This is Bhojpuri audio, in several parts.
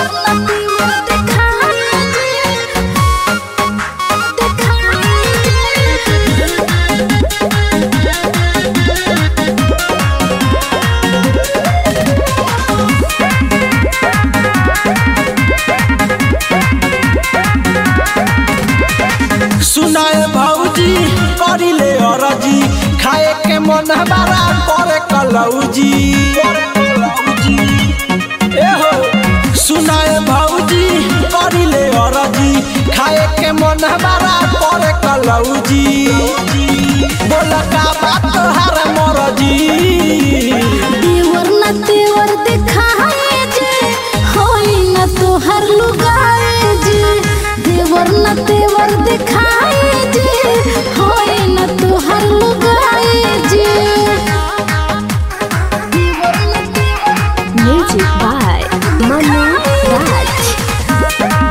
सुनाए भौजी करिले अरजी खाए के मन हमारा करे कलौजी ए हो सुनाए भौजी करिले अरजी खाए के मन हमारा करे कलौजी बोल का बात हर मरजी देवर न तेवर दिखाए जे होई न तोहर लुगाए जे देवर न तेवर दिखाए जे होई न तोहर लुगाए जे देवर न तेवर Music by Manu Raj.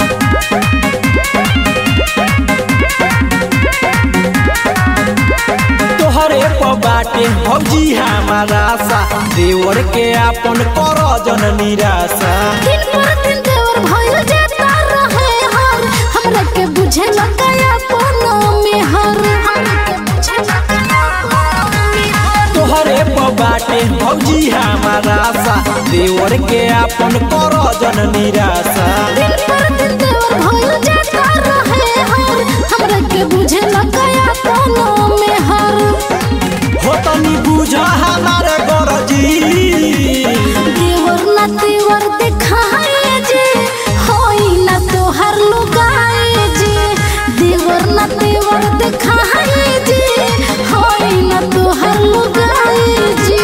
तोहरे पर बाटे भौजी हमारा सा देवर के आपन कर जन निराशा दिन पर दिन देवर भइल जाता रहे हर हमरा के बुझे लगाया कोनो में हर हमरा के बुझे लगाया कोनो में हर तोहरे पर बाटे भौजी हमारा सा देवर के आपन कर जन निराशा दिन पर दिन देवर भइल जाता रहे हर हमरा के बुझे लगाया कोनो में हर हो तनी बुझ हमारे गरजी देवर न तेवर दिखाए जे होई न तोहर लुगाए जे देवर न तेवर दिखाए जे होई न तोहर लुगाए जे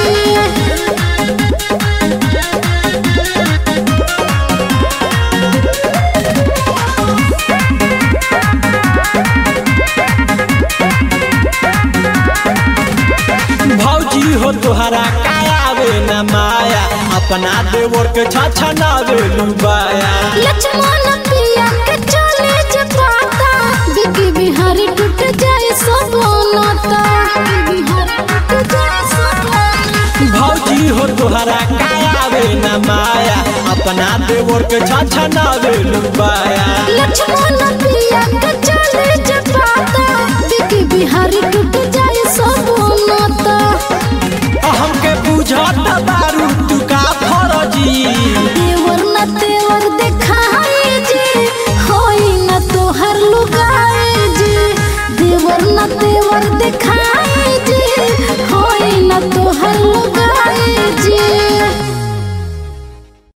भौजी हो तोहरा कायावे न माया अपना देवर के छछनावे लुबाया लक्ष्मण पिया के चले जे पाता बिकी बिहारी टूट जाए सब नाता बिहारी टूट जाए सब नाता। भौजी हो तोहरा कायावे न माया अपना देवर के छछनावे लुबाया लक्ष्मण पिया के चले जे पाता बिकी बिहारी टूट